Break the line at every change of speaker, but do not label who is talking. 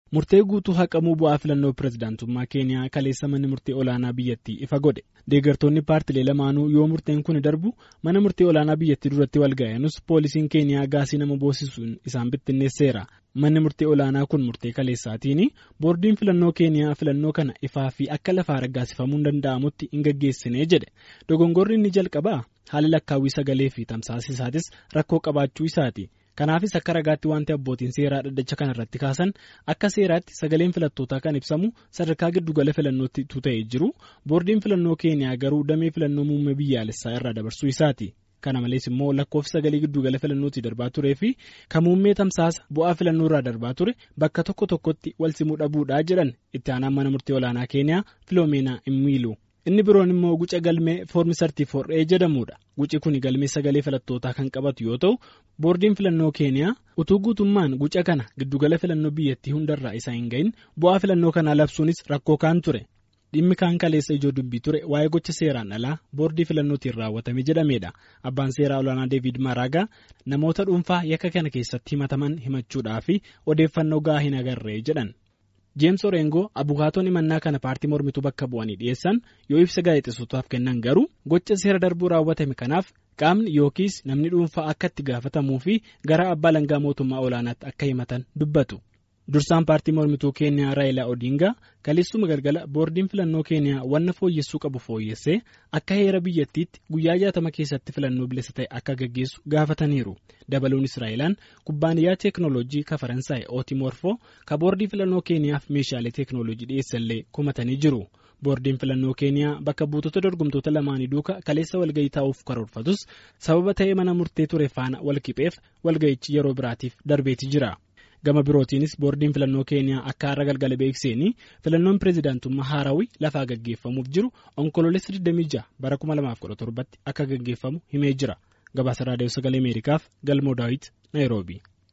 Murtee guutuu haqamuu bu'aa filannoo pirezidaantummaa Keeniyaa kaleessa manni murtee olaanaa biyyattii ifa godhe. Deeggartoonni paartilee lamaanuu yoo murteen kun darbu mana murtee olaanaa biyyattii duratti wal ga'anis poolisiin Keeniyaa gaasii nama boosisuun isaan bittinneesseera. Manni murtee olaanaa kun murtee kaleessaatiin boordiin filannoo Keeniyaa filannoo kana ifaa fi akka lafaa raggaasifamuun danda'amutti hin gaggeessine jedhe. Dogongorri inni jalqabaa haala lakkaawwii sagalee fi tamsaasisaatis rakkoo qabaachuu isaati. Kanaafis akka ragaatti wanti abbootiin seeraa dhaddacha kana irratti kaasan akka seeraatti sagaleen filattootaa kan ibsamu sadarkaa giddugala filannootti ta'ee jiru boordiin filannoo keeniyaa garuu damee filannoo muummee biyyaalessaa irraa dabarsuu isaati. Kana malees immoo lakkoofsi sagalee giddugala filannootti darbaa turee fi kan muummee tamsaasa bu'aa filannoo irraa darbaa ture bakka tokko tokkotti wal simuu dhabuudhaa jedhan itti aanaan mana murtee olaanaa keeniyaa filoomeena immiilu. Inni biroon immoo guca galmee foormi sartiifor'ee jedhamudha. Guci kun galmee sagalee filattootaa kan qabatu yoo ta'u boordiin filannoo keeniyaa utuu guutummaan guca kana giddugala filannoo biyyattii hundarraa isaa hin gahin bu'aa filannoo kanaa labsuunis rakkoo kaan ture. Dhimmi kaan kaleessa ijoo dubbii ture waa'ee gocha seeraan alaa boordii filannootiin raawwatame jedhamedha. Abbaan seeraa olaanaa Deevid Maraagaa namoota dhuunfaa yakka kana keessatti himataman himachuudhaa fi odeeffannoo gahaa hin agarree jedhan. Jeems Orengoo abukaatoon himannaa kana paartii mormituu bakka bu'anii dhiyeessan yoo ibsa gaazexeessotaaf kennan garuu gocha seera darbuu raawwatame kanaaf qaamni yookiis namni dhuunfaa akka itti gaafatamuu fi gara abbaa langaa mootummaa olaanaatti akka himatan dubbatu. Dursaan paartii mormituu Keeniyaa Raayilaa Odingaa kaleessuma galgala boordiin filannoo Keeniyaa wanna fooyyessuu qabu fooyyessee akka heera biyyattiitti guyyaa jaatama keessatti filannoo bilisa ta'e akka gaggeessu gaafataniiru. Dabaluunis Raayilaan kubbaaniyyaa teeknooloojii ka Faransaay Ootimorfoo ka boordii filannoo Keeniyaaf meeshaalee teeknooloojii dhiyeessallee kumatanii jiru. Boordiin filannoo Keeniyaa bakka buutota dorgomtoota lamaanii duuka kaleessa walgahii taa'uuf karoorfatus sababa ta'ee mana murtee ture faana walqixeef walgahichi yeroo biraatiif darbeeti jira. Gama birootiinis boordiin filannoo keeniyaa akka har'a galgala beeksiseen filannoon pireezidaantummaa haarawii lafaa gaggeeffamuuf jiru onkoloolessa 26 bara 2017 akka gaggeeffamu himee jira. Gabaasa raadiyoo sagalee Ameerikaaf galmoo daawit Naayiroobii.